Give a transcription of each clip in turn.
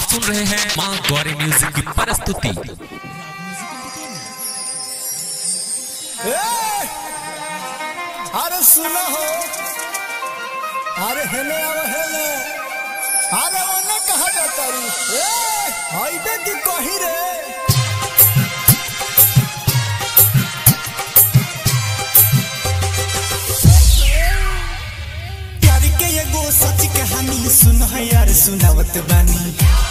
सुन रहे हैं माँ गौरी म्यूजिक की प्रस्तुति ए! अरे सुनो हो अरे हेले अब हेले अरे ओने कहा जाता रू ए हाइबे की कही रे प्यार के एगो सच कहानी सुन यार सुनावत बानी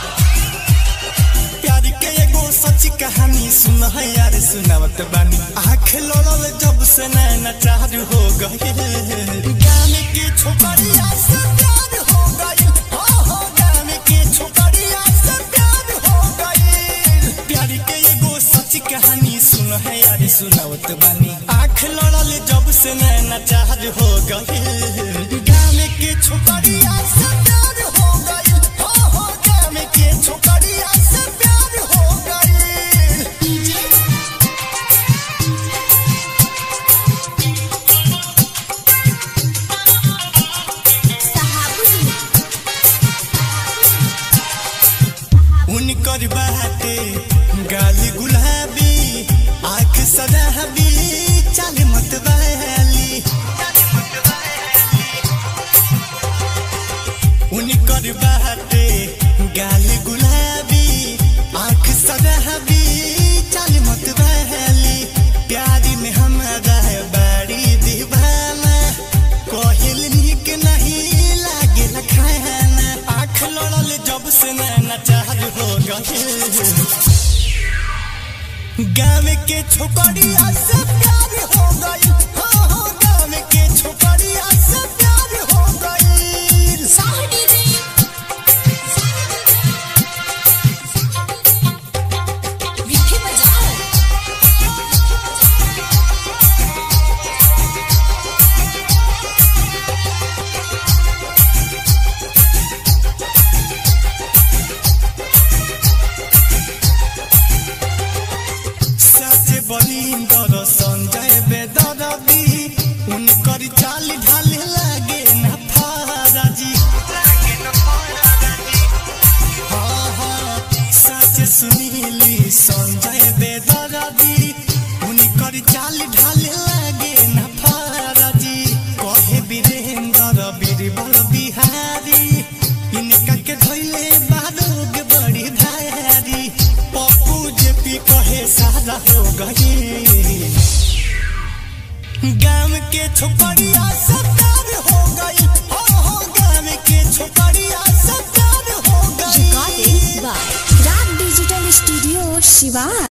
प्यार के एगो सच कहानी सुन यार सुनावत बानी आँख लड़ल जब से नैना चार हो गए गान के छोकरिया से प्यार हो गई हो हो गान के छोकरिया से प्यार हो गई प्यार के एगो सच कहानी सुन यार सुनावत बानी आँख लड़ल जब से नैना चार हो गए गान के छोकरिया से प्यार हो गई हो हो गान के छोकरिया से प्यार हो गई उनकर बाटे गाल गुलाबी आँख सदाबी चाल मत वाली उनकर बाटे गाल गुलाबी आँख सदाबी चाल मत वाली प्यारी में हमारा बाड़ी दीवाना कोहिल निक नहीं लागे खाना आँख लड़ल जब से नैना चार हो गए गाँव के छोकरिया से प्यार हो गई हो हो गाँव के छोकरिया से प्यार हो गई साचे बलिंदर संजय बेदरबी उनकर चाल ढाल लागे न फाराजी हाँ हाँ साचे सुनीली संजय बेदरबी उनकर चाल ढाल लागे न फाराजी कहे वीरेंद्र बीरबल बिहारी इनका के धैले बारोग बड़ी भारी पप्पू जेपी कहे सारा हो गई गाँव के छोकरिया से प्यार हो गई हो हो गाँव के छोकरिया से प्यार हो गई Recording by Rap Digital Studio, Shiva.